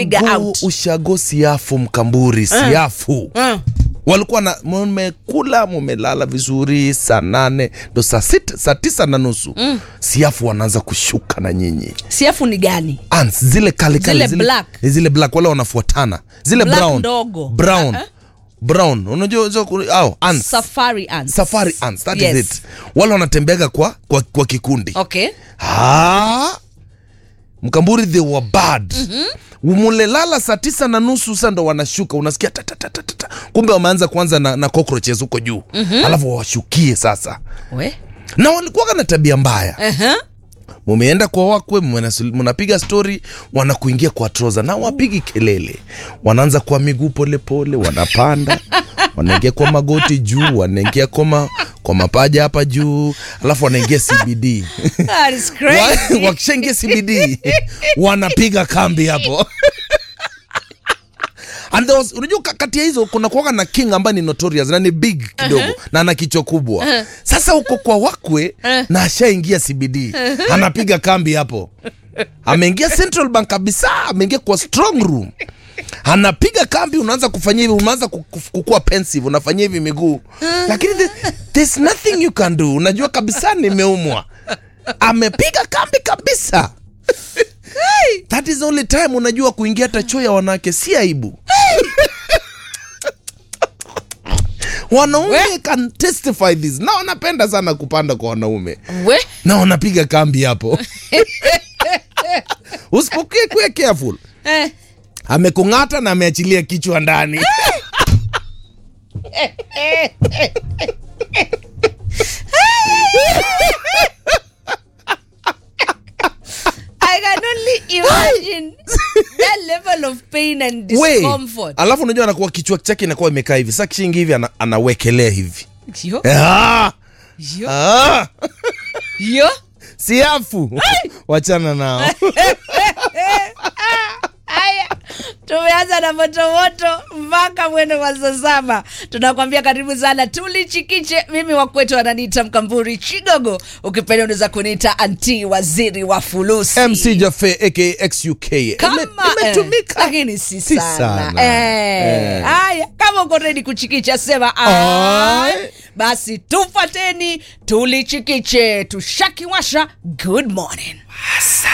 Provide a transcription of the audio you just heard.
Figure ushago, out. ushago siafu mkamburi siafu Mm. walikuwa na mmekula mumelala vizuri saa nane ndo saa sita saa tisa na nusu mm. siafu wanaanza kushuka na nyinyi siafu ni gani ants zile kali kali Zile black. zile black wale wanafuatana zile Black brown ndogo. brown Uh-uh. brown unajua hizo ku- au ants safari ants. safari ants that Yes. is it wale wanatembeaga kwa, kwa, kwa kikundi okay Ah, mkamburi they were bad mulelala saa tisa na nusu sa ndo wanashuka unasikia tatatatatata kumbe wameanza kuanza na, na cockroaches huko juu alafu wawashukie sasa we na walikuwaga na tabia mbaya uh-huh. mumeenda kwa wakwe mnasul- mnapiga stori wanakuingia kwa troza na wapigi kelele wanaanza kwa miguu polepole wanapanda wanaingia kwa magoti juu wanaingia kwa, ma, kwa mapaja hapa juu alafu wanaingia cbd That is crazy. Wa- wakishaingia cbd wanapiga kambi hapo And there was, unajua ka- kati ya hizo kuna kuwaga na king ambaye ni notorious na ni big kidogo na ana kichwa kubwa sasa huko kwa wakwe na ashaingia cbd anapiga kambi hapo ameingia central bank kabisa ameingia kwa strong room anapiga kambi unaanza kufanyia hivi unaanza ku- ku- kukua pensive unafanyia hivi miguu lakini the, there's nothing you can do unajua kabisa nimeumwa amepiga kambi kabisa that is the only time unajua kuingia hata choo ya wanawake si aibu wanaume can testify this na wanapenda sana kupanda kwa wanaume we na wanapiga kambi hapo usipokuwa kuwa careful eh. amekung'ata na ameachilia kichwa ndani I can only imagine that level of pain and We, discomfort. alafu unajua anakuwa kichwa chake inakuwa imekaa hivi sa kishingi hivi ana, anawekelea hivi Yo, ah, yo, ah, yo. siafu wachana nao Haya, tumeanza na motomoto mpaka mwendo wa saa saba. Tunakwambia karibu sana, tulichikiche. Mimi wakwetu wananiita Mkamburi Chigogo, ukipenda unaweza kuniita anti waziri wa fulusi mc jafe aka xuk kama Ime- imetumika eh, lakini si Si sana, sana. Eh, Eh. haya kama uko redi kuchikicha sema Ai. ai. basi tufateni tulichikiche tushakiwasha good morning